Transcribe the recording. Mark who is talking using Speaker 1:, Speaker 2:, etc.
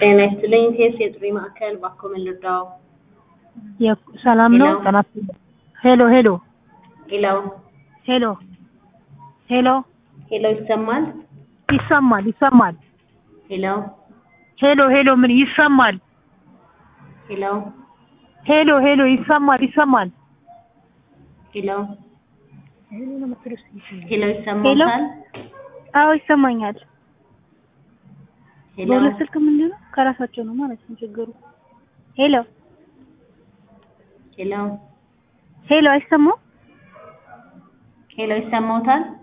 Speaker 1: ጤና ይስጥልኝ ቴስ የጥሪ ማዕከል ባኮ መለዳው
Speaker 2: የ- ሰላም ነው?
Speaker 1: ሄሎ።
Speaker 2: ጤና ይስጥልኝ። ሄሎ ሄሎ
Speaker 1: ሄሎ
Speaker 2: ሄሎ ሄሎ
Speaker 1: ሄሎ ይሰማል
Speaker 2: ይሰማል ይሰማል።
Speaker 1: ሄሎ
Speaker 2: ሄሎ ሄሎ ምን ይሰማል?
Speaker 1: ሄሎ
Speaker 2: ሄሎ ሄሎ ይሰማል ይሰማል።
Speaker 1: ሄሎ
Speaker 2: ሄሎ ነው የምትለው እስኪ?
Speaker 1: ሄሎ ይሰማታል
Speaker 2: አዎ ይሰማኛል።
Speaker 1: ሄሎ
Speaker 2: በሁለት ስልክ ምንድን ነው ከራሳቸው ነው ማለት ነው ችግሩ። ሄሎ
Speaker 1: ሄሎ
Speaker 2: ሄሎ አይሰማም?
Speaker 1: ሄሎ ይሰማውታል